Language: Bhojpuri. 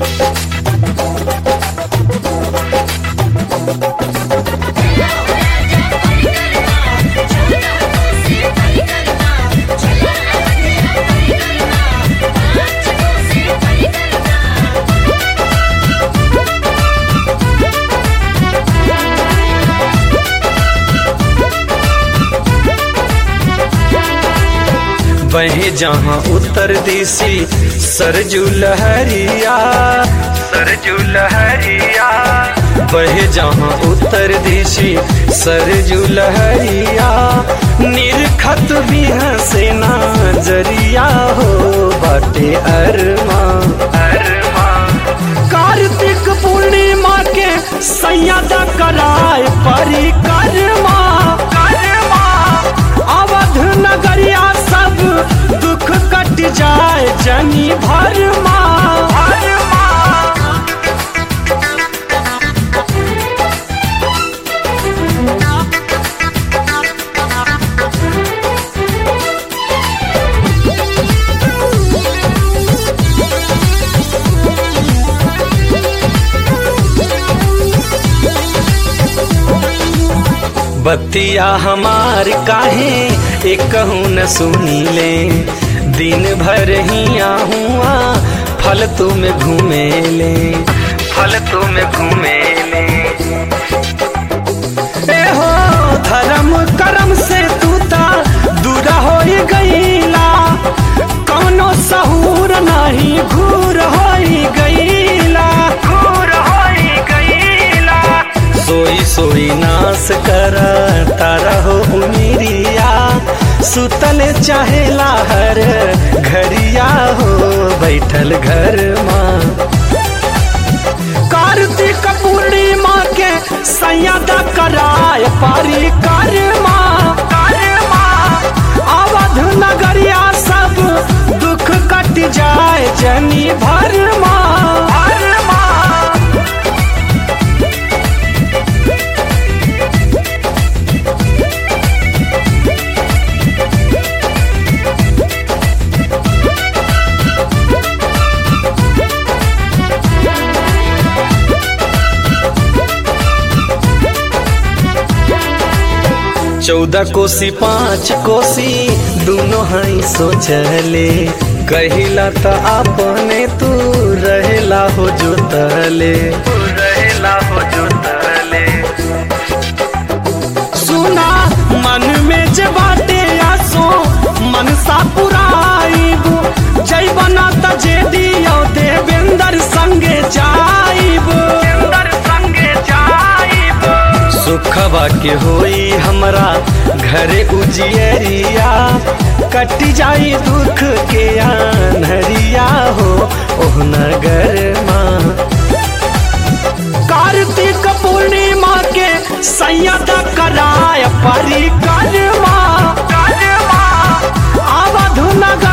वही जहाँ उत्तर दिशी सरजू लहरिया सरजू लहरिया वही जहाँ उत्तर दिशी सरजू लहरिया निरखत भी हसेना जरिया हो बाटे अरमा अरमा कार्तिक पूर्णिमा के सैयदा कराए परिक्रमा करमा अवध नगरिया सब दुख कट जाए जनी भरमा भरमा बतिया हमार काहे एक न सुनी ले दिन भर ही हुआ फल तुम घूमे ले फल तुम घूमे ले ए हो धर्म कर्म से तू ता दूरा हो गईला कौनो सहूर नहीं घूर हो गईला घूर हो गईला सोई सोई नाश कर तारा हो उमिरिया सुतल चाहेला हर घरिया हो बैठल घर माँ कार्तिक पूर्णिमा के सैयदा कराय पारी करमा करमा अवध नगरिया सब दुख कट जाए जनी भरमा भरमा चौदह कोसी पाँच कोसी दोनों हई सोचले कहिला त अपने तू रहेला हो जोतले तू रहेला हो जोतले सुना मन में जे बाटे आसो मनसा पुराइबू जय बना त जे दियो देवेंद्र संगे जाइबू देवेंद्र संगे जाइबू सुखवा के होई हमरा घरे उजियरिया कट जाई दुख के आनहरिया हो ओह नगर माँ कार्तिक पूर्णिमा के सैयद कराय परिक्रमा अवध नगर